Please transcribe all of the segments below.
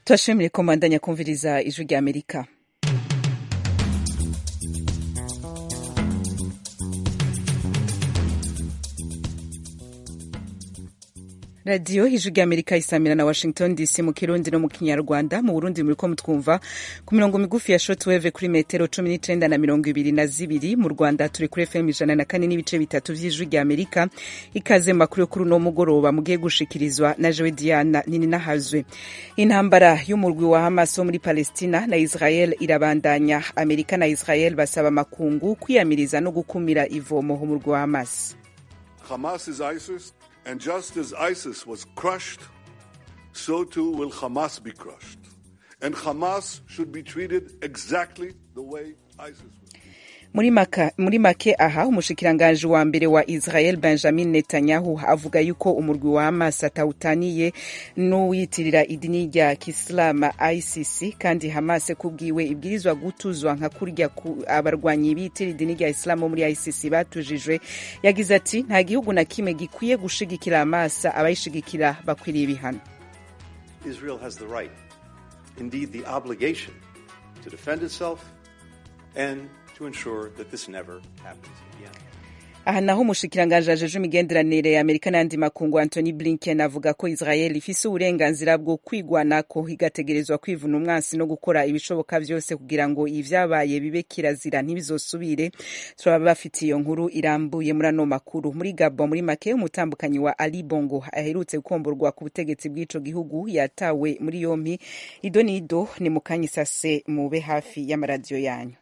turashimire ko mbandanya kumviriza ijwi rya amerika radiyo ijwi rya amerika isamira na washington dc mu kirundi no mu kinyarwanda mu burundi muriko mutwumva ku mirongo migufi ya shortwave kuri metero cumi n'icenda na mirongo ibiri na zibiri mu rwanda turi kuri fm ijana na kane n'ibice bitatu vy'ijwi rya amerika ikaze mu makuru yo kuri uno mugoroba mugiye gushikirizwa na jewe diana nini nahazwe intambara y'umurwi wa hamas wo muri palestina na israel irabandanya amerika na israel basaba makungu kwiyamiriza no gukumira ivomo umurwi wa hamas Hamas is ISIS, and just as ISIS was crushed, so too will Hamas be crushed. And Hamas should be treated exactly the way ISIS was treated. muri, maka, muri make aha umushikiranganji wa mbere wa israel benjamin netanyahu avuga yuko umurwi wa hamas atawutaniye n'uwiyitirira idini rya kisilamu icc kandi hamas kubwiwe ibwirizwa gutuzwa nka kurya abarwanyi bitira idini rya isilamu muri icc batujijwe yagize ati nta gihugu na kimwe gikwiye gushigikira hamas abayishigikira bakwiriye ibihano Israel has the right, indeed the obligation, to defend itself and to ensure that this never happens again. aha naho umushikiranganji ajeje imigenderanire ya amerika n'ayandi makungu antony blinken avuga ko israel ifise uburenganzira bwo kwigwanako igategerezwa kwivuna umwansi no gukora ibishoboka vyose kugira ngo ivyabaye bibe kirazira ntibizosubire turaba bafitiye iyo nkuru irambuye muri ano makuru muri gabo muri make umutambukanyi wa ali bongo aherutse gukomborwa ku butegetsi bw'ico gihugu yatawe muri yompi ido nido ni mukanya isase mube hafi y'amaradiyo yanyu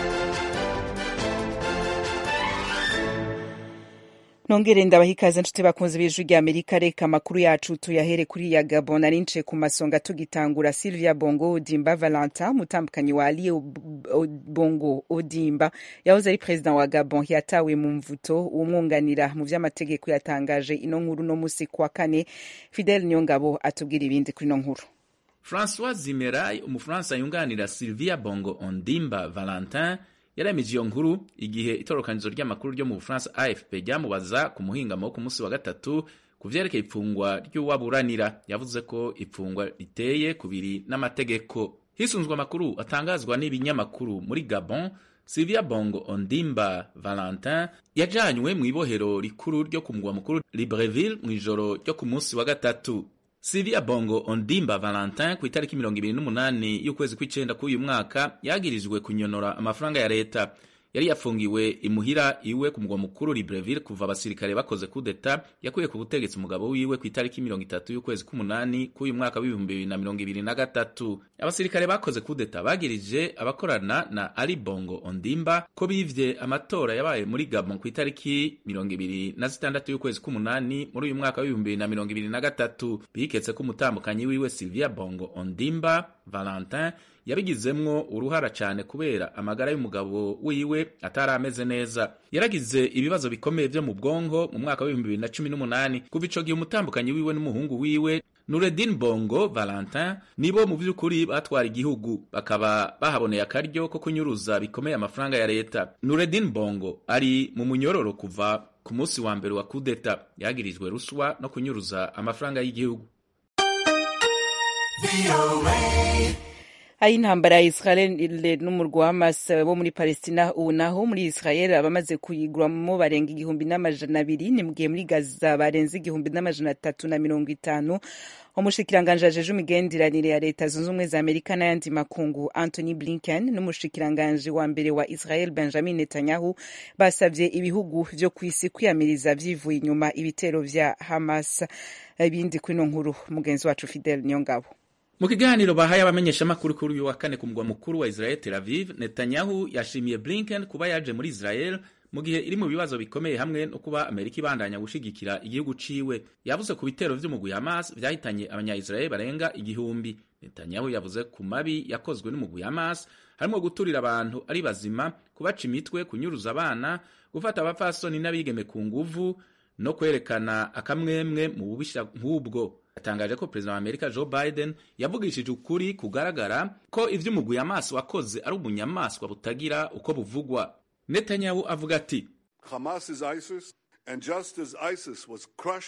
nongere ndabaha ikaze nshuti bakunze b'ijwi rya amerika reka amakuru yacu tuyahere kuri ya gabon ari nce ku masonga tugitangura sylvia bongo odimba valentin umutambukanyi wa ali bongo odimba yahoze ari perezida wa gabon yatawe mu mvuto umwunganira mu vy'amategeko yatangaje ino nkuru no musi kwa kane fidel niyongabo atubwira ibindi kuri ino nkuru francois zimeray umufaransa yunganira sylvia bongo ondimba valentin yaremeje iyo nkuru igihe itorokanizo ry'amakuru ryo mu bufaransa afp ryamubaza ku muhingamo wo ku munsi wa gatatu ku vyerekeye ipfungwa ry'uwaburanira yavuze ko ipfungwa riteye kubiri n'amategeko hisunzwe amakuru atangazwa n'ibinyamakuru muri gabon sylvia bongo ondimba valentin yajanywe mu ibohero rikuru ryo ku mugwa mukuru libreville mu ijoro ryo ku munsi wa gatatu Sylvia Bongo Ondimba Valentin ku itariki mirongo ibiri n'umunani y'ukwezi kw'icenda k'uyu mwaka yagirijwe kunyonora amafaranga ya leta yari yafungiwe imuhira iwe ku mugwa mukuru Libreville kuva abasirikare bakoze kudeta yakuye ku butegetsi umugabo wiwe ku itariki mirongo itatu y'ukwezi k'umunani k'uyu mwaka w'ibihumbi bibiri na mirongo ibiri na gatatu abasirikare bakoze kudeta bagirije abakorana na Ali Bongo Ondimba ko bivye amatora yabaye muri Gabon ku itariki mirongo ibiri na zitandatu y'ukwezi k'umunani muri uyu mwaka w'ibihumbi bibiri na mirongo ibiri na gatatu biketse ko umutambukanyi wiwe Sylvia Bongo Ondimba Valentin yabigizemwo uruhara cyane kubera amagara y'umugabo wiwe atari ameze neza yaragize ibibazo bikomeye vyo mu bwonko mu mwaka w'ibihumbi bibiri na cumi n'umunani kuva ico gihe umutambukanyi wiwe n'umuhungu wiwe Nureddin Bongo Valentin nibo mu vy'ukuri batwara igihugu bakaba bahaboneye akaryo ko kunyuruza bikomeye amafaranga ya leta Nureddin Bongo ari mu munyororo kuva ku munsi wa mbere wa kudeta yagirijwe ruswa no kunyuruza amafaranga y'igihugu aho intambara ya israel n'umurwa wa hamas bo muri palestina ubu naho muri israel abamaze kuyiguramo barenga igihumbi n'amajana abiri ni mugihe muri gaza barenze igihumbi n'amajana atatu na mirongo itanu umushikiranganji ajeje imigenderanire ya leta zunze ubumwe za amerika n'ayandi makungu anthony blinken n'umushikiranganji wa mbere wa israel benjamin netanyahu basabye ibihugu vyo ku isi kwiyamiriza vyivuye inyuma ibitero vya hamas ibindi kuri ino nkuru mugenzi wacu fidel niyongabo mu kiganiro bahaye abamenyeshamakuru kuri uyu wa kane ku mugwa mukuru wa Israel Tel Aviv Netanyahu yashimiye Blinken kuba yaje muri Israel mu gihe iri mu bibazo bikomeye hamwe no kuba Amerika ibandanya gushigikira igihugu ciwe yavuze ku bitero vy'umugwi Hamas vyahitanye abanya-Israel barenga igihumbi Netanyahu yavuze ku mabi yakozwe n'umugwi Hamas harimo guturira abantu ari bazima kubaca imitwe kunyuruza abana gufata abapfasoni n'abigeme ku nguvu no kwerekana akamwemwe mu bubisha nk'ubwo yatangaje ko perezida wa amerika joe biden yavugishije ukuri kugaragara ko ivy'umugwi Hamas wakoze ari ubunyamaswa butagira uko buvugwa netanyahu avuga ati Hamas is ISIS, and just as ISIS was crushed,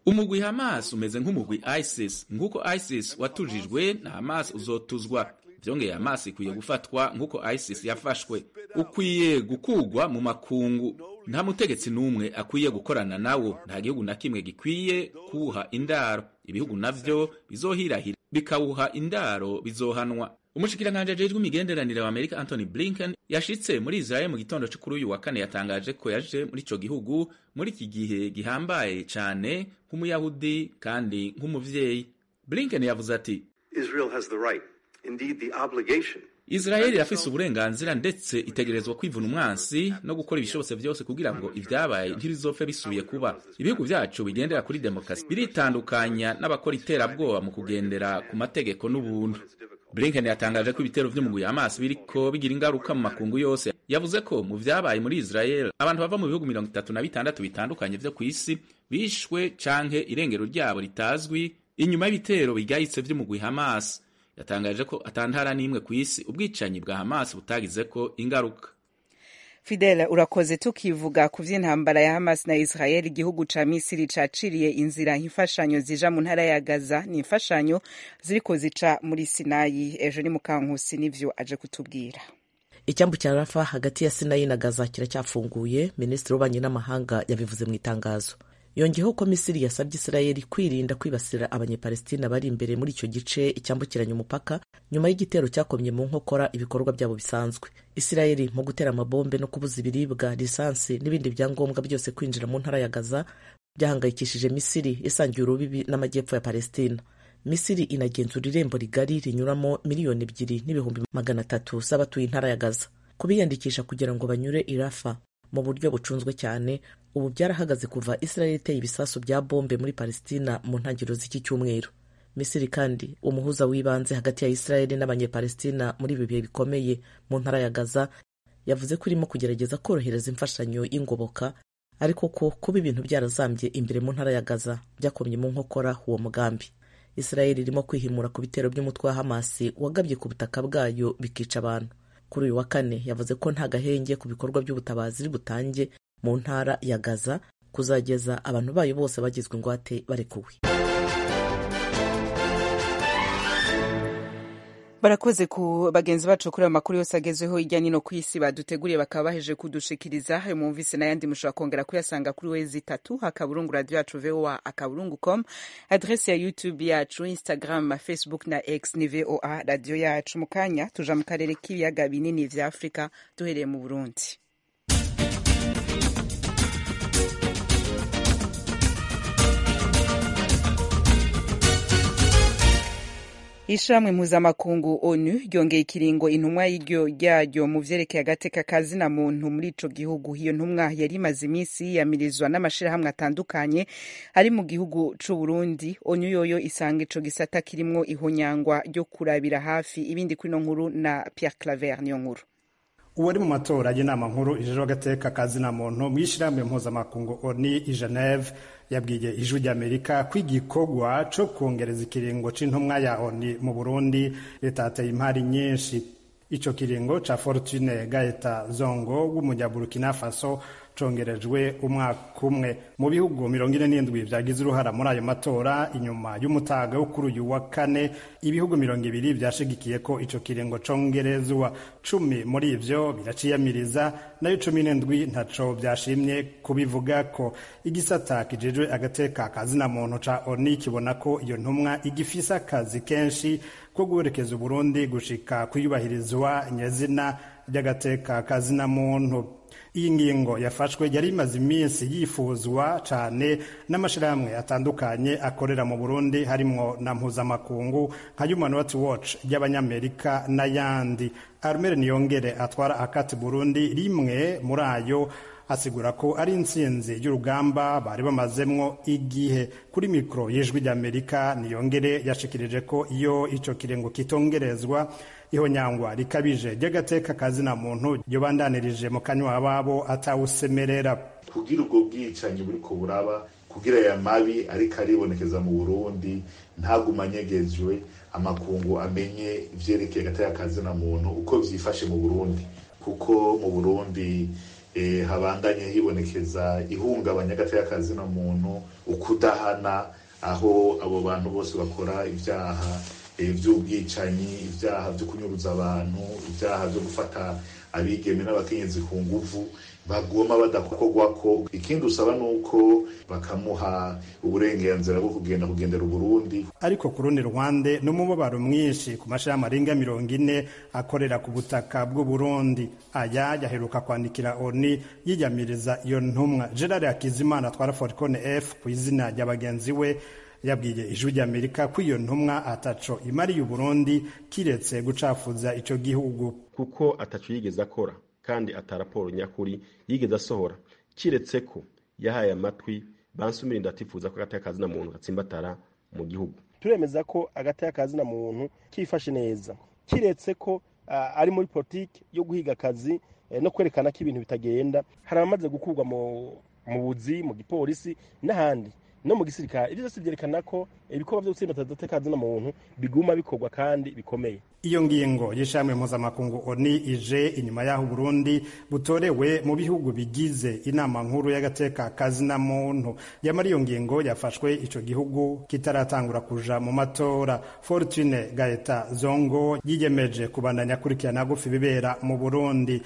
umugwi hamas umeze nk'umugwi isis nk'uko isis watujijwe na hamas uzotuzwa vyongeye hamas ikwiye gufatwa nk'uko isis yafashwe ukwiye gukugwa mu makungu nta mutegetsi n'umwe akwiye gukorana nawo nta gihugu na kimwe gikwiye kuwuha indaro ibihugu navyo bizohirahira bikawuha indaro bizohanwa umushikiranganji ajejwe imigenderanire wa amerika anthony blinken yashitse muri israel mu gitondo co kuri uyu wa kane yatangaje ko yaje muri ico gihugu muri iki gihe gihambaye cane nk'umuyahudi kandi nk'umuvyeyi blinken yavuze ati Israel has the right, indeed the obligation, israeli irafise uburenganzira ndetse itegerezwa kwivuna umwansi no gukora ibishobotse vyose kugira ngo ivyabaye ntibizopfe bisubiye kuba ibihugu vyacu bigendera kuri demokarasi biritandukanya n'abakora iterabwoba mu kugendera ku mategeko n'ubuntu blinken yatangaje ko ibitero vy'umugwi hamas biriko bigira ingaruka mu makungu yose yavuze ko mu vyabaye muri israel abantu bava mu bihugu mirongo itatu na bitandatu bitandukanye vyo kw'isi bishwe canke irengero ryabo ritazwi inyuma y'ibitero bigayitse vy'umugwi hamas yatangaje ko atantara n'imwe ku isi ubwicanyi bwa hamas butagizeko ingaruka fidele urakoze tukivuga ku vy'intambara ya hamas na israel igihugu ca misiri caciriye inzira imfashanyo zija mu ntara ya gaza ni imfashanyo ziriko zica muri sinayi ejo ni mukankusi nivyo aje kutubwira icyambu cya rafa hagati ya sinayi na gaza kiracyafunguye minisitiri w'ububanyi n'amahanga yabivuze mu itangazo yongeyeho ko misiri yasabye isirayeli kwirinda kwibasira abanyepalestina bari imbere muri icyo gice cyambukiranya umupaka nyuma y'igitero cyakomye mu nkokora ibikorwa byabo bisanzwe isirayeli mu gutera amabombe no kubuza ibiribwa lisansi n'ibindi byangombwa byose kwinjira mu ntara ya gaza byahangayikishije misiri isangiye urubibi n'amajyepfo ya palestina misiri inagenzura irembo rigari rinyuramo miliyoni ebyiri n'ibihumbi magana atatu z'abatuye intara ya gaza kubiyandikisha kugira ngo banyure irafa mu buryo bucunzwe cyane ubu byarahagaze kuva israel iteye ibisasu bya bombe muri palestina mu ntangiriro z'iki cyumweru misiri kandi umuhuza w'ibanze hagati ya israel n'abanyepalestina muri ibi bihe bikomeye mu ntara ya gaza yavuze ko irimo kugerageza korohereza imfashanyo y'ingoboka ariko ko kuba ibintu byarazambye imbere mu ntara ya gaza byakomye mu nkokora uwo mugambi israel irimo kwihimura ku bitero by'umutwe wa hamasi wagabye ku butaka bwayo bikica abantu kuri uyu wa kane yavuze ko nta gahenge ku bikorwa by'ubutabazi iri butange mu ntara ya gaza kuzageza abantu bayo bose bagizwe ingwate barekuwe barakoze ku bagenzi bacu kuri ayo makuru yose agezweho hirya no hino ku isi baduteguriye bakaba baheje kudushikiriza ayo mwumvise n'ayandi mushobora kongera kuyasanga kuri wezi itatu akaburungu radiyo yacu voa akaburungu com adrese ya youtube yacu instagram facebook na x ni voa radiyo yacu mu kanya tuja mu karere k'ibiyaga binini vya afurika duhereye mu burundi ishirahamwe mpuzamakungu onu ryongeye ikiringo intumwa y'iryo ryaryo mu vyerekeye agateka kazina muntu muri ico gihugu iyo ntumwa yari imaze iminsi yiyamirizwa n'amashirahamwe atandukanye ari mu gihugu c'uburundi onu yoyo isanga ico gisata kirimwo ihonyangwa ryo kurabira hafi ibindi kwino nkuru na pierre claver niyo nkuru uwari mu matora y'inama nkuru ijejwe agateka kazina muntu mu ishirahamwe mpuzamakungu oni i geneve yabwiye ijwi ry'amerika ko igikorwa co kongereza ikiringo c'intumwa ya oni mu burundi ritateye impari nyinshi ico kiringo ca fortune gaeta zongo w'umunyaburukina faso congerejwe umwaka umwe mu bihugu mirongo ine n'indwi vyagize uruhara muri ayo matora inyuma y'umutaga wo kuri uyu wa kane ibihugu mirongo ibiri vyashigikiye ko ico kiringo congerezwa cumi muri ivyo biraciyamiriza nayo cumi n'indwi ntaco vyashimye kubivuga ko igisata kijejwe agateka kazina muntu ca oni kibona ko iyo ntumwa igifise akazi kenshi ko guherekeza uburundi gushika kuyubahirizwa nyazina ry'agateka kazina muntu iyi ngingo yafashwe yari imaze iminsi yifuzwa cyane n'amashyirahamwe atandukanye akorera mu burundi harimwo na mpuzamakungu nka human rights watch y'abanyamerika n'ayandi armere niyongere atwara akati burundi rimwe muri ayo asigura ko ari intsinzi y'urugamba bari bamazemwo igihe kuri mikoro y'ijwi ry'amerika niyongere yashikirije ko iyo ico kirengo kitongerezwa ihonyangwa rikabije ry'agateka kazina muntu yobandanirije mu kanywa babo atawusemerera kugira ubwo bwicanyi buriko buraba kugira aya mabi ariko aribonekeza mu burundi ntagumanyegejwe amakungu amenye ivyerekeye agateka kazina muntu uko vyifashe mu burundi kuko mu burundi habandanye hibonekeza ihungabanya y'akazi na muntu ukudahana aho abo bantu bose bakora ibyaha by'ubwicanyi ibyaha byo kunyuruza abantu ibyaha byo gufata abigeme n'abakenyezi ku nguvu bagoma badakorwa ko ikindi usaba ni uko bakamuha uburenganzira bwo kugenda kugendera uburundi ariko ku rundi ruhande n'umubabaro mwinshi ku mashirahamwe arenga mirongo ine akorera ku butaka bw'uburundi aya yaheruka kwandikira oni yiyamiriza iyo ntumwa gerard hakizimana atwara foricone f ku izina rya bagenzi we yabwiye ijwi ry'amerika ko iyo ntumwa ataco imariye uburundi kiretse gucafuza ico gihugu kuko ataco yigeze akora kandi ataraporo nyakuri yigeze asohora kiretse ko yahaye amatwi bansumira ndatifuza ko agateka kazina muntu gatsimbatara mu gihugu turemeza ko agateka kazina muntu kifashe neza kiretse ko uh, ari muri politiki yo guhiga akazi eh, no kwerekana ko ibintu bitagenda hari abamaze gukurwa mu buzi mu gipolisi n'ahandi no mu gisirikare ibyo byose byerekana ko ibikorwa byo gutsinda agateka kazina muntu biguma bikorwa kandi bikomeye iyo ngingo y'ishami mpuzamakungu oni ije inyuma y'aho Burundi butorewe mu bihugu bigize inama nkuru y'agateka kazina muntu yamara iyo ngingo yafashwe ico gihugu kitaratangura kuja mu matora Fortune Gaeta Zongo yiyemeje kubandanya kurikirana gufi bibera mu Burundi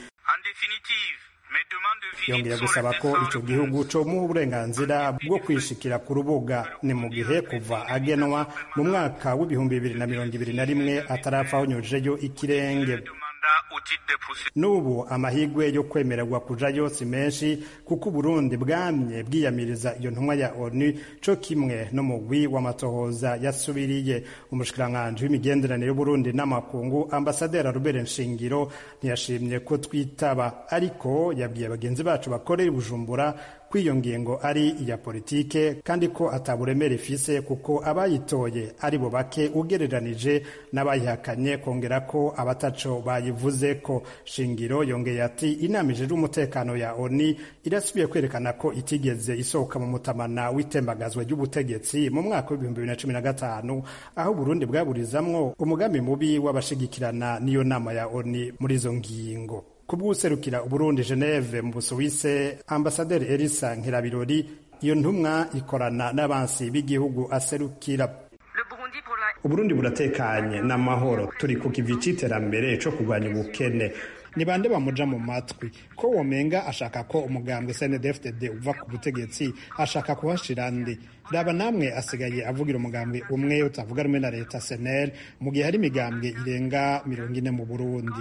yongeye gusaba ko ico gihugu comuha uburenganzira bwo kwishikira ku rubuga ni mu gihe kuva agenwa mu mwaka w'ibihumbi bibiri na mirongo ibiri na rimwe atarapfa honyujeyo ikirenge n'ubu amahigwe yo kwemererwa kujayo si menshi kuko uburundi bwamye bwiyamiriza iyo ntumwa ya onu co kimwe n'umugwi w'amatohoza yasubiriye umushikiranganji w'imigenderanire y'uburundi n'amakungu ambasaderi rubere nshingiro ntiyashimye ko twitaba ariko yabwiye bagenzi bacu bakorera i bujumbura ko iyo ngingo ari iya politike kandi ko ataburemere ifise kuko abayitoye ari bo bake ugereranije n'abayihakanye kongera ko abataco bayivuze ko shingiro yongeye ati inama ijejwe umutekano ya oni irasubiye kwerekana ko itigeze isohoka mu mutamana w'itembagazwa ry'ubutegetsi mu mwaka w'ibihumbi bibiri na cumi na gatanu aho Burundi bwaburizamwo umugambi mubi w'abashigikirana n'iyo nama ya oni muri izo ngingo kubw'userukira uburundi geneve mu busuwise ambasaderi elisa nkirabirori iyo ntumwa ikorana n'abansi b'igihugu aserukira uburundi buratekanye n'amahoro turi ku kivi c'iterambere co kurwanya ubukene ni bande bamuja mu matwi ko womenga ashaka ko umugambwe CNDD-FDD uva ku butegetsi ashaka kuhashira ndi raba namwe asigaye avugira umugambwe umwe utavuga rumwe na leta SNL mu gihe hari imigambwe irenga mirongo ine mu Burundi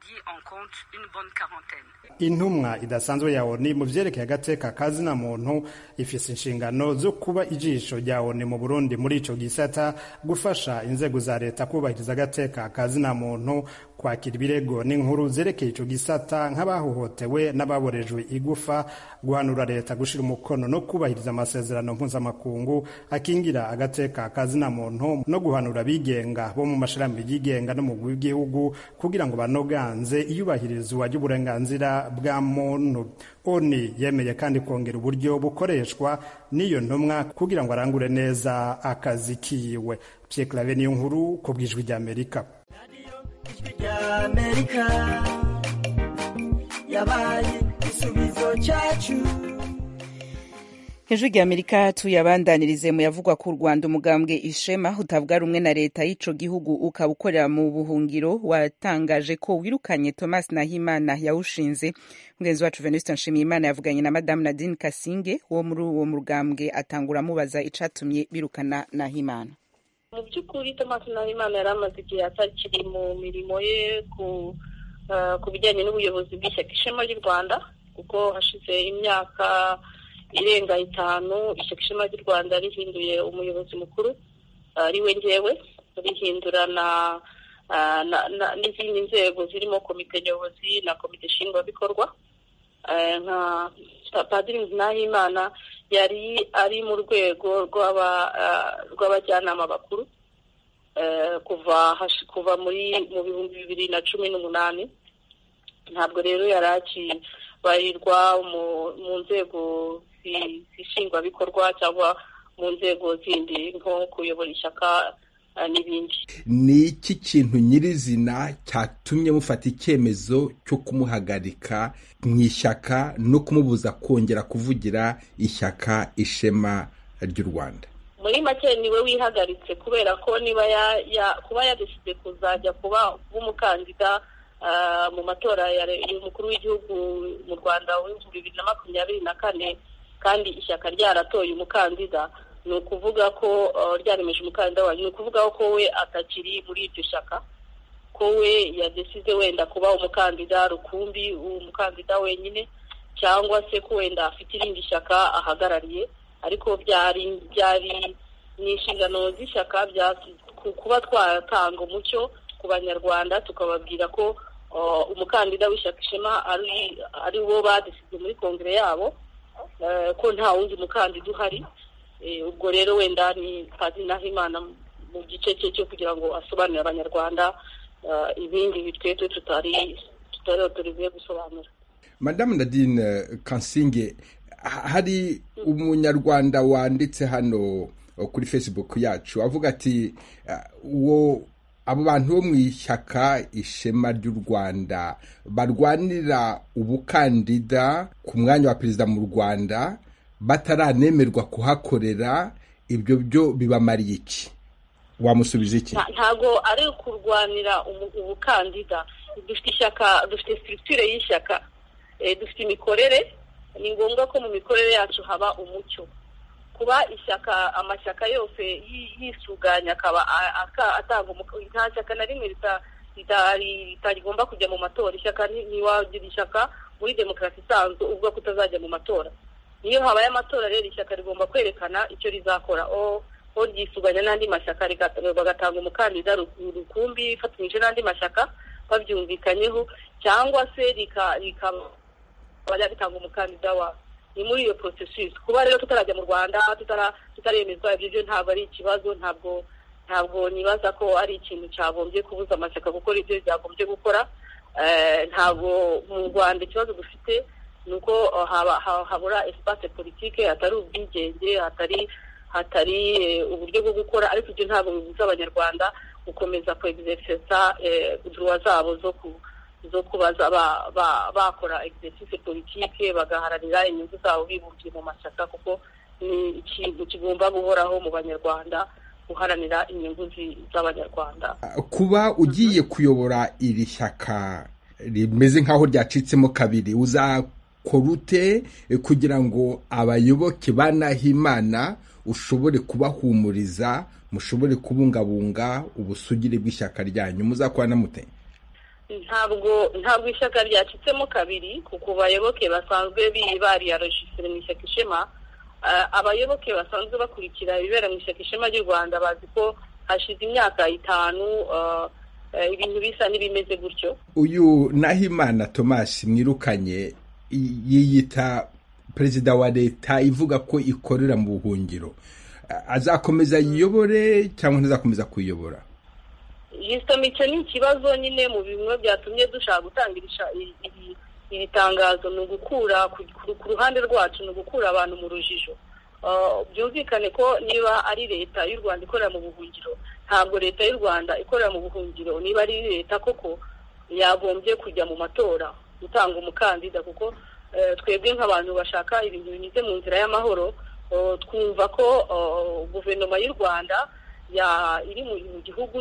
intumwa idasanzwe ya oni mu vyerekeye agateka kazina muntu ifise inshingano zo kuba ijisho rya oni mu burundi muri ico gisata gufasha inzego za leta kubahiriza agateka kazina muntu kwakira ibirego n'inkuru zerekeye ico gisata nk'abahohotewe n'ababorejwe igufa guhanura leta gushira umukono no kubahiriza amasezerano mpuzamakungu akingira agateka kazina muntu no guhanura abigenga bo mu mashirahamwe yigenga no mu w'igihugu kugira ngo banoganze iyubahirizwa ry'uburenganzira bwa muntu oni yemeye kandi kongera uburyo bukoreshwa n'iyo ntumwa kugira ngo arangure neza akazi kiwe Pierre Claver niyo nkuru ku bwijwi ry'Amerika ry'Amerika yabaye igisubizo cyacu hejuru ry'amerika tuyabandanirize mu yavugwa ku rwanda umugambwe ishema utavuga rumwe na leta y'ico gihugu ukaba ukorera mu buhungiro watangaje ko wirukanye thomas nahimana yawushinze mugenzi wacu venuste nshimiyimana yavuganye na madamu nadine kasinge wo muri uwo mugambwe atangura amubaza icatumye birukana nahimana mu by'ukuri thomas nahimana yari amaze igihe atakiri mu mirimo ye ku ku bijyanye n'ubuyobozi bw'ishyaka ishema ry'u rwanda kuko hashize imyaka irenga itanu ishyaka ishema ry'u rwanda rihinduye umuyobozi mukuru ari we ngewe rihindura na n'izindi nzego zirimo komite nyobozi na komite nshingwabikorwa nka padiri nahimana yari ari mu rwego rw'abajyanama bakuru kuva kuva muri mu bihumbi bibiri na cumi n'umunani ntabwo rero yari akibarirwa mu nzego zishingwabikorwa cyangwa mu nzego zindi nko kuyobora ishyaka n'ibindi ni iki kintu nyirizina cyatumye mufata icyemezo cyo kumuhagarika mu ishyaka no kumubuza kongera kuvugira ishyaka ishema ry'u rwanda muri make niwe wihagaritse kubera ko niba kuba yadeshyize kuzajya kuba umukandida mu matora y'umukuru w'igihugu mu rwanda w'ibihumbi bibiri na makumyabiri na kane kandi ishyaka ryaratoye umukandida ni ukuvuga ko ryaremeje umukandida wanyu ni ukuvuga ko we atakiri muri iryo shyaka ko we yadesize wenda kuba umukandida rukumbi umukandida wenyine cyangwa se ko wenda afite irindi shyaka ahagarariye ariko byari byari ni inshingano z'ishyaka kuba twatanga umucyo ku banyarwanda tukababwira ko umukandida w'ishyaka ishema ari wo badesize muri kongere yabo ko nta wundi mukandida uhari ubwo rero wenda ni padiri nahimana mu gice cye cyo kugira ngo asobanurire abanyarwanda ibindi bitwetwe tutari tutari tubivuye gusobanura madamu nadine kansinge hari umunyarwanda wanditse hano kuri facebook yacu avuga ati uwo abo bantu bo mu ishyaka ishema ry'u rwanda barwanira ubukandida ku mwanya wa perezida mu rwanda bataranemerwa kuhakorera ibyo byo bibamariye iki wamusubiza iki ntabwo ari kurwanira ubukandida dufite ishyaka dufite sitirikire y'ishyaka dufite imikorere ni ngombwa ko mu mikorere yacu haba umucyo kuba ishyaka amashyaka yose yisuganya akaba atanga nta shyaka na rimwe ritagomba kujya mu matora ishyaka ntiwagira ishyaka muri demokarasi isanzwe uvuga ko utazajya mu matora niyo habaye amatora rero ishyaka rigomba kwerekana icyo rizakora o ryisuganya n'andi mashyaka bagatanga umukandida rukumbi ifatanyije n'andi mashyaka babyumvikanyeho cyangwa se rikaba ritanga umukandida wa ni muri iyo porosesisi kuba rero tutarajya mu rwanda tutaremezwa ibyo byo ntabwo ari ikibazo ntabwo ntabwo nibaza ko ari ikintu cyagombye kubuza amashyaka gukora ibyo byagombye gukora ntabwo mu rwanda ikibazo dufite ni uko habura esipase politike hatari ubwigenge hatari hatari uburyo bwo gukora ariko ibyo ntabwo bibuza abanyarwanda gukomeza kwegizerisesa duruwa zabo zo ku zo kuba bakora egisesise politike bagaharanira inyungu zabo bibumbiye mu mashyaka kuko ni ikintu kigomba guhoraho mu banyarwanda guharanira inyungu z'abanyarwanda kuba ugiye kuyobora iri shyaka rimeze nk'aho ryacitsemo kabiri uzakora ute kugira ngo abayoboke ba Nahimana ushobore kubahumuriza mushobore kubungabunga ubusugire bw'ishyaka ryanyu muzakorana mute ntabwo ntabwo ishyaka ryacitsemo kabiri ku bayoboke basanzwe bariyarojisire mu ishyaka ishema abayoboke basanzwe bakurikira ibibera mu ishyaka ishema ry'u rwanda bazi ko hashize imyaka itanu ibintu bisa n'ibimeze gutyo uyu nahimana thomas mwirukanye yiyita perezida wa leta ivuga ko ikorera mu buhungiro azakomeza yiyobore cyangwa ntazakomeza kuyiyobora icyo ni ikibazo nyine mu bimwe byatumye dushaka gutangira iri tangazo ni ugukura ku ruhande rwacu ni ugukura abantu mu rujijo byumvikane ko niba ari leta y'u rwanda ikorera mu buhungiro ntabwo leta y'u rwanda ikorera mu buhungiro niba ari leta koko yagombye kujya mu matora gutanga umukandida kuko twebwe nk'abantu bashaka ibintu binyuze mu nzira y'amahoro twumva ko guverinoma y'u rwanda iri mu gihugu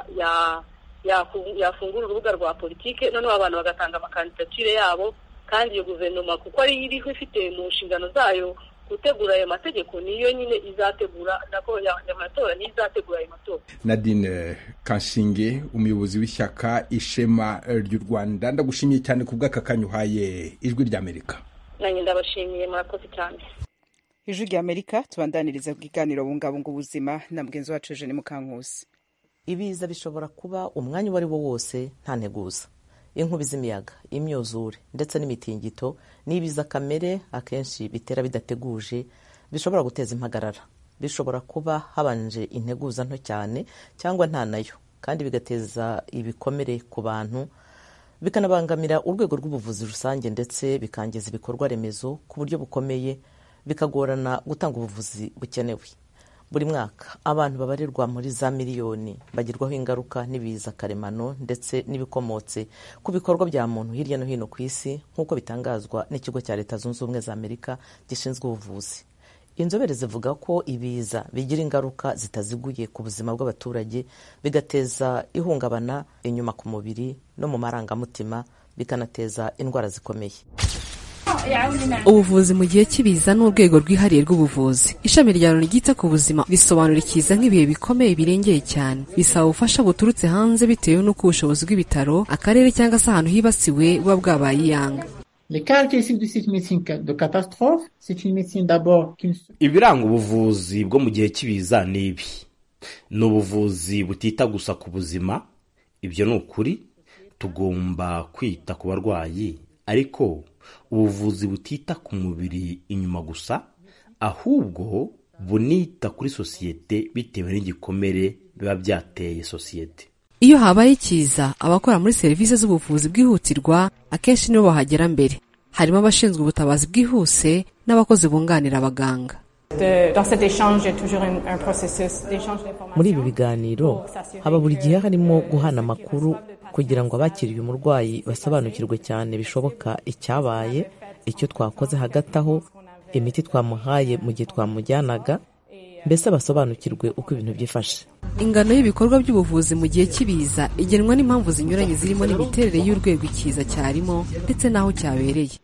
yafungura urubuga rwa politiki noneho abantu bagatanga amakandidatire yabo kandi iyo guverinoma kuko ariyo iriho ifite mu nshingano zayo gutegura ayo mategeko niyo nyine izategura nako amatora niyo izategura ayo matora nadine kanshinge umuyobozi w'ishyaka ishema ry'u rwanda ndagushimiye cyane ku bw'aka kanya uhaye ijwi ry'amerika nanjye ndabashimiye murakoze cyane ijwi ry'amerika tubandaniriza ku kiganiro bungabunga ubuzima na mugenzi wacu eugene mukankusi ibiza bishobora kuba umwanya uwo ari wo wose nta nteguza inkubi z'imiyaga imyuzure ndetse n'imitingito n'ibiza kamere akenshi bitera bidateguje bishobora guteza impagarara bishobora kuba habanje integuza nto cyane cyangwa nta nayo kandi bigateza ibikomere ku bantu bikanabangamira urwego rw'ubuvuzi rusange ndetse bikangiza ibikorwa remezo ku buryo bukomeye bikagorana gutanga ubuvuzi bukenewe buri mwaka abantu babarirwa muri za miliyoni bagirwaho ingaruka n'ibiza karemano ndetse n'ibikomotse ku bikorwa bya muntu hirya no hino ku isi nk'uko bitangazwa n'ikigo cya leta zunze ubumwe za amerika gishinzwe ubuvuzi inzobere zivuga ko ibiza bigira ingaruka zitaziguye ku buzima bw'abaturage bigateza ihungabana inyuma ku mubiri no mu marangamutima bikanateza indwara zikomeye ubuvuzi mu gihe cy'ibiza ni urwego rwihariye rw'ubuvuzi ishami rya loni ryita ku buzima risobanura ikiza nk'ibihe bikomeye birengeye cyane bisaba ubufasha buturutse hanze bitewe n'uko ubushobozi bw'ibitaro akarere cyangwa se ahantu hibasiwe buba bwabaye iyanga ibiranga ubuvuzi bwo mu gihe cy'ibiza ni ibi ni ubuvuzi butita gusa ku buzima ibyo ni ukuri tugomba kwita ku barwayi ariko ubuvuzi butita ku mubiri inyuma gusa ahubwo bunita kuri sosiyete bitewe n'igikomere biba byateye sosiyete iyo habaye ikiza abakora muri serivisi z'ubuvuzi bwihutirwa akenshi nibo bahagera mbere harimo abashinzwe ubutabazi bwihuse n'abakozi bunganira abaganga muri ibi biganiro haba buri gihe harimo guhana amakuru kugira ngo abakiriye umurwayi basobanukirwe cyane bishoboka icyabaye icyo twakoze hagati aho imiti twamuhaye mu gihe twamujyanaga mbese basobanukirwe uko ibintu byifashe ingano y'ibikorwa by'ubuvuzi mu gihe cy'ibiza igenwa n'impamvu zinyuranye zirimo n'imiterere y'urwego ikiza cyarimo ndetse n'aho cyabereye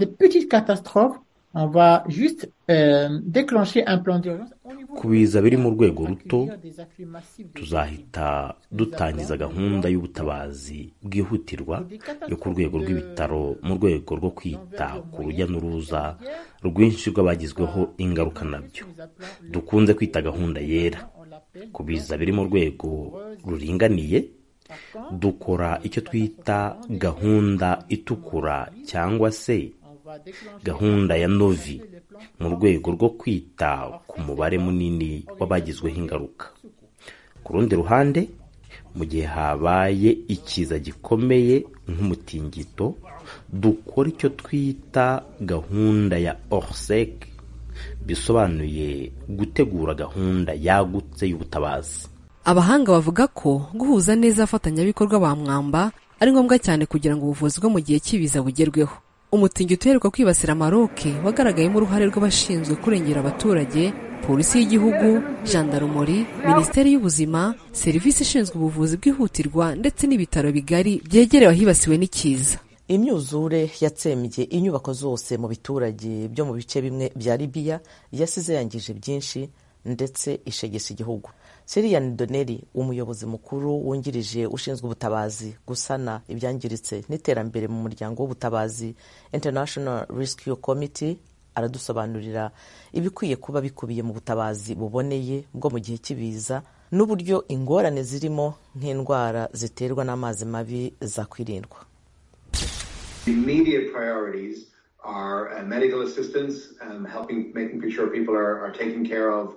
ku biza biri mu rwego ruto tuzahita dutangiza gahunda y'ubutabazi bwihutirwa yo ku rwego rw'ibitaro mu rwego rwo kwita ku rujya n'uruza rwinshi rw'abagizweho ingaruka nabyo dukunze kwita gahunda yera ku biza biri mu rwego ruringaniye dukora icyo twita gahunda itukura cyangwa se gahunda ya novi mu rwego rwo kwita ku mubare munini w'abagizweho ingaruka ku rundi ruhande mu gihe habaye ikiza gikomeye nk'umutingito dukora icyo twita gahunda ya orsec bisobanuye gutegura gahunda yagutse y'ubutabazi abahanga bavuga ko guhuza neza abafatanyabikorwa ba mwamba ari ngombwa cyane kugira ngo ubuvuzi bwo mu gihe cy'ibiza bugerweho umutingito uheruka kwibasira maroke wagaragayemo uruhare rw'abashinzwe kurengera abaturage polisi y'igihugu jandarumori minisiteri y'ubuzima serivisi ishinzwe ubuvuzi bwihutirwa ndetse n'ibitaro bigari byegerewe ahibasiwe n'ikiza imyuzure yatsembye inyubako zose mu biturage byo mu bice bimwe bya libiya yasize yangije byinshi ndetse ishegesha igihugu siriyan doneri umuyobozi mukuru wungirije ushinzwe ubutabazi gusana ibyangiritse n'iterambere mu muryango w'ubutabazi international rescue committee aradusobanurira ibikwiye kuba bikubiye mu butabazi buboneye bwo mu gihe cy'ibiza n'uburyo ingorane zirimo nk'indwara ziterwa n'amazi mabi zakwirindwa immediate priorities are uh, medical assistance, um, helping, making sure people are, are taken care of,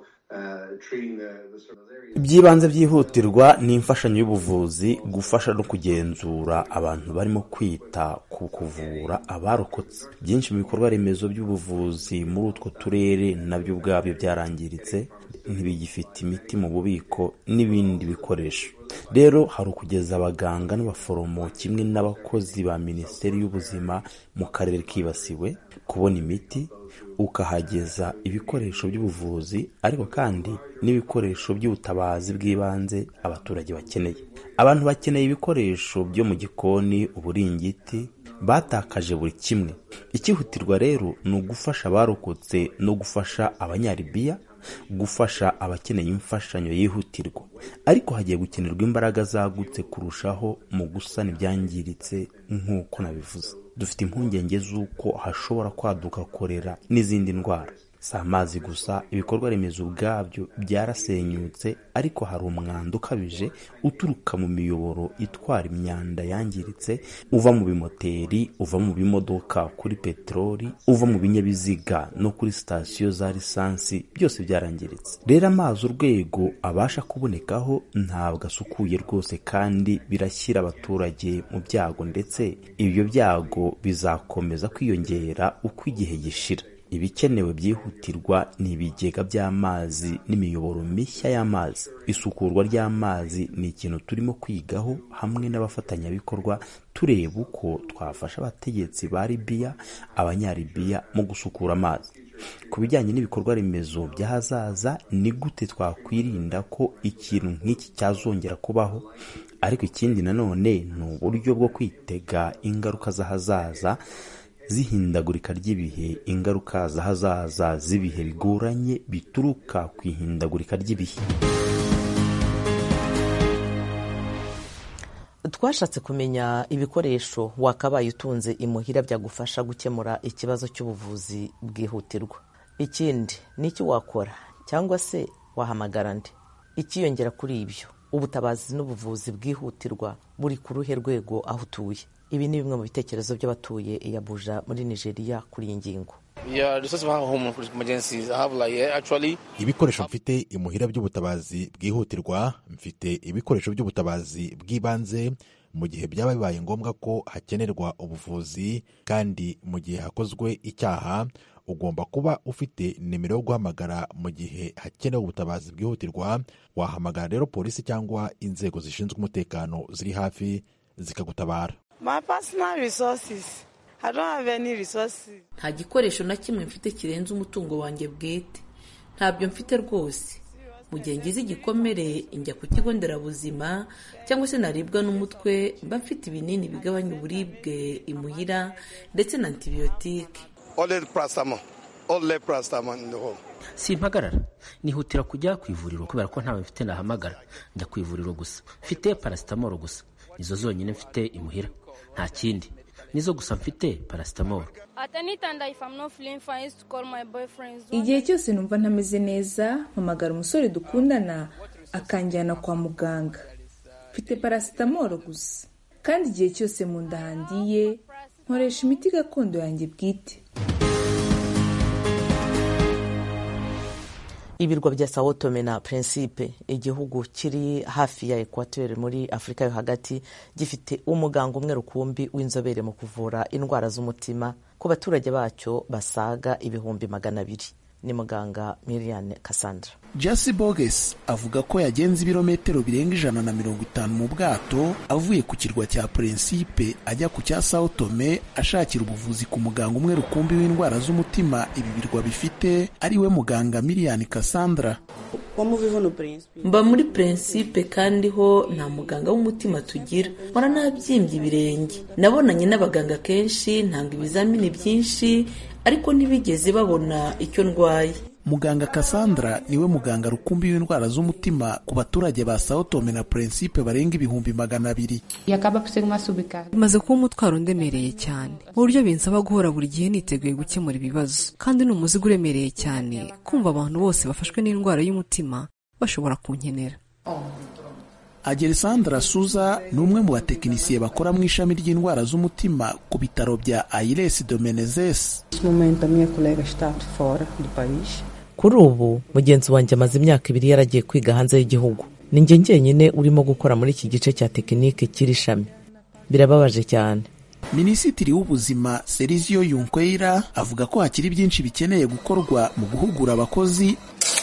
iby'ibanze byihutirwa ni imfashanyo y'ubuvuzi gufasha no kugenzura abantu barimo kwita ku kuvura abarokotse byinshi mu bikorwa remezo by'ubuvuzi muri utwo turere nabyo ubwabyo byarangiritse ntibigifite imiti mu bubiko n'ibindi bikoresho rero hari ukugeza abaganga n'abaforomo kimwe n'abakozi ba minisiteri y'ubuzima mu karere kibasiwe kubona imiti ukahageza ibikoresho by'ubuvuzi ariko kandi n'ibikoresho by'ubutabazi bw'ibanze abaturage bakeneye abantu bakeneye ibikoresho byo mu gikoni uburingiti batakaje buri kimwe ikihutirwa rero ni ugufasha abarokotse no gufasha abanyaribiya gufasha abakeneye imfashanyo yihutirwa ariko hagiye gukenerwa imbaraga zagutse kurushaho mu gusana ibyangiritse nk'uko nabivuze dufite impungenge z'uko hashobora kwaduka korera n'izindi ndwara si amazi gusa ibikorwa remezo ubwabyo byarasenyutse ariko hari umwanda ukabije uturuka mu miyoboro itwara imyanda yangiritse uva mu bimoteri uva mu bimodoka kuri peteroli uva mu binyabiziga no kuri sitasiyo za lisansi byose byarangiritse rero amazi urwego abasha kubonekaho ntabwo asukuye rwose kandi birashyira abaturage mu byago ndetse ibyo byago bizakomeza kwiyongera uko igihe gishira ibikenewe byihutirwa ni ibigega by'amazi n'imiyoboro mishya y'amazi isukurwa ry'amazi ni ikintu turimo kwigaho hamwe n'abafatanyabikorwa tureba uko twafasha abategetsi ba libiya abanyalibiya mu gusukura amazi ku bijyanye n'ibikorwa remezo by'ahazaza ni gute twakwirinda ko ikintu nk'iki cyazongera kubaho ariko ikindi nanone ni uburyo bwo kwitega ingaruka z'ahazaza z'ihindagurika ry'ibihe ingaruka z'ahazaza z'ibihe bigoranye bituruka ku ihindagurika ry'ibihe twashatse kumenya ibikoresho wakabaye utunze imuhira byagufasha gukemura ikibazo cy'ubuvuzi bwihutirwa ikindi ni iki wakora cyangwa se wahamagara nde ikiyongera kuri ibyo ubutabazi n'ubuvuzi bwihutirwa buri ku ruhe rwego aho utuye ibi ni bimwe mu bitekerezo by'abatuye i Abuja muri nigeria kuri iyi ngingo ibikoresho mfite imuhira by'ubutabazi bwihutirwa mfite ibikoresho by'ubutabazi bw'ibanze mu gihe byaba bibaye ngombwa ko hakenerwa ubuvuzi kandi mu gihe hakozwe icyaha ugomba kuba ufite nimero yo guhamagara mu gihe hakenewe ubutabazi bwihutirwa wahamagara rero polisi cyangwa inzego zishinzwe umutekano ziri hafi zikagutabara nta gikoresho na kimwe mfite kirenze umutungo wanjye bwite ntabyo mfite rwose mu gihe ngize igikomere njya ku kigo nderabuzima cyangwa se naribwa n'umutwe mba mfite ibinini bigabanya uburibwe imuhira ndetse na antibiyotike simpagarara nihutira kujya ku ivuriro kubera ko ntawe mfite nahamagara njya ku ivuriro gusa mfite parasitamoro gusa nizo zonyine mfite imuhira nta kindi nizo gusa mfite parasitamoro igihe cyose numva ntameze neza mpamagara umusore dukundana akanjyana kwa muganga mfite parasitamoro gusa kandi igihe cyose mu nda handiye nkoresha imiti gakondo yanjye bwite ibirwa bya sao tome na principe igihugu kiri hafi ya ekwateri muri afurika yo hagati gifite umuganga umwe rukumbi w'inzobere mu kuvura indwara z'umutima ku baturage bacyo basaga ibihumbi magana abiri ni muganga miriane cassandra jasi boges avuga ko yagenze ibirometero birenga ijana na mirongo itanu mu bwato avuye ku kirwa cya prinsipe ajya ku cya sao tome ashakira ubuvuzi ku muganga umwe rukumbi w'indwara z'umutima ibi birwa bifite ari we muganga miriane cassandra mba muri prinsipe kandi ho nta muganga w'umutima tugira mpora nabyimbye ibirenge nabonanye n'abaganga kenshi ntanga ibizamini byinshi ariko ntibigeze babona icyo ndwaye muganga cassandra niwe muganga rukumbi w'indwara z'umutima ku baturage ba sao tome na prinsipe barenga ibihumbi magana abiri bimaze kuba umutwaro ndemereye cyane mu buryo binsaba guhora buri gihe niteguye gukemura ibibazo kandi ni umuzigo uremereye cyane kumva abantu bose bafashwe n'indwara y'umutima bashobora kunkenera agerisandra suza ni umwe mu batekinisiye bakora mu ishami ry'indwara z'umutima ku bitaro bya aires domenezes kuri ubu mugenzi wanjye amaze imyaka ibiri yaragiye kwiga hanze y'igihugu ni njye njyenyine urimo gukora muri iki gice cya tekinike cy'iri shami birababaje cyane minisitiri w'ubuzima serizio yunkwera avuga ko hakiri byinshi bikeneye gukorwa mu guhugura abakozi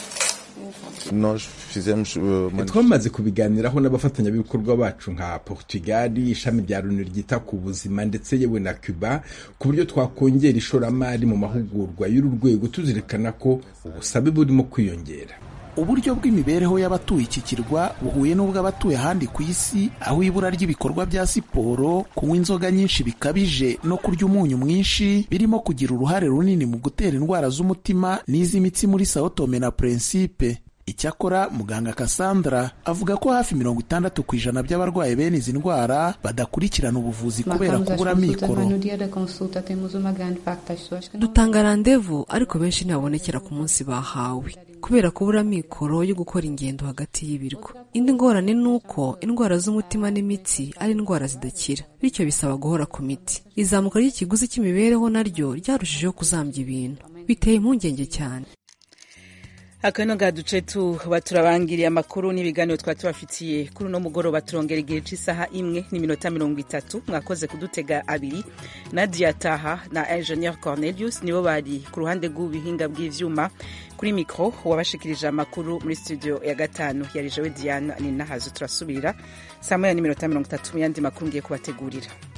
twamaze kubiganiraho n'abafatanyabikorwa bacu nka portugal ishami rya loni ryita ku buzima ndetse yewe na cuba ku buryo twakongera ishoramari mu mahugurwa y'uru rwego tuzirikana ko ubusabe burimo kwiyongera uburyo bw'imibereho y'abatuye iki kirwa buhuye n'ubw'abatuye ahandi ku isi aho ibura ry'ibikorwa bya siporo kunywa inzoga nyinshi bikabije no kurya umunyu mwinshi birimo kugira uruhare runini mu gutera indwara z'umutima n'iz'imitsi muri sao tome na prinsipe icyakora muganga cassandra avuga ko hafi mirongo itandatu ku ijana by'abarwaye bene izi ndwara badakurikirana ubuvuzi kubera kubura mikoro dutanga randevu ariko benshi ntibabonekera ku munsi bahawe kubera kubura mikoro yo gukora ingendo hagati y'ibirwa indi ngorane ni uko indwara z'umutima n'imitsi ari indwara zidakira bityo bisaba guhora ku miti izamuka ry'ikiguzi cy'imibereho naryo ryarushijeho kuzambya ibintu biteye impungenge cyane akano ga duce tuba turabangiriye amakuru n'ibiganiro twari tubafitiye kuri uno mugoroba turongera igihe cy'isaha imwe n'iminota mirongo itatu mwakoze kudutega abiri nadia taha na ingenieur cornelius nibo bari ku ruhande rw'ubuhinga bw'ivyuma kuri mikro wabashikirije amakuru muri studio ya gatanu yari jewe diana ni nahazo turasubira saa moya n'iminota mirongo itatu mu yandi makuru ngiye kubategurira